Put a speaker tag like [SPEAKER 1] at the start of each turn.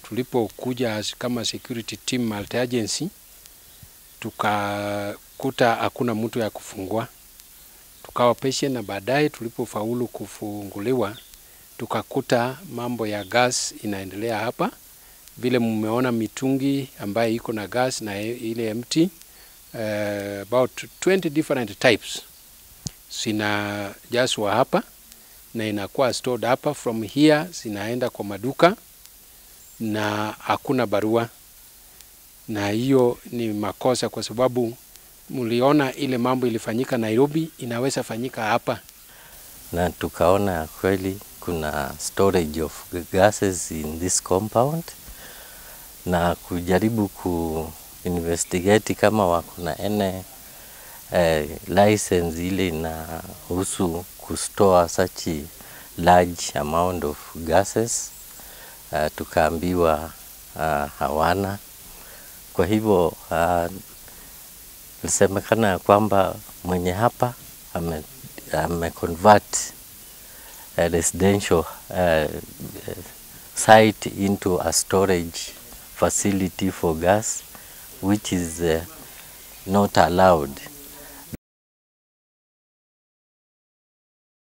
[SPEAKER 1] tulipokuja kama security team multi agency, tukakuta hakuna mtu ya kufungua, tukawa patient, na baadaye tulipofaulu kufunguliwa tukakuta mambo ya gas inaendelea hapa, vile mmeona mitungi ambayo iko na gas na ile empty uh, about 20 different types zinajazwa hapa na inakuwa stored hapa. From here zinaenda kwa maduka na hakuna barua, na hiyo ni makosa, kwa sababu mliona ile mambo ilifanyika Nairobi, inaweza fanyika hapa.
[SPEAKER 2] na tukaona kweli kuna storage of gases in this compound na kujaribu ku investigate kama wako na ene eh, license ile inahusu kustore such a large amount of gases uh, tukaambiwa uh, hawana. Kwa hivyo uh, ilisemekana ya kwamba mwenye hapa ame, ame convert a residential uh, site into a storage facility for gas which is uh, not allowed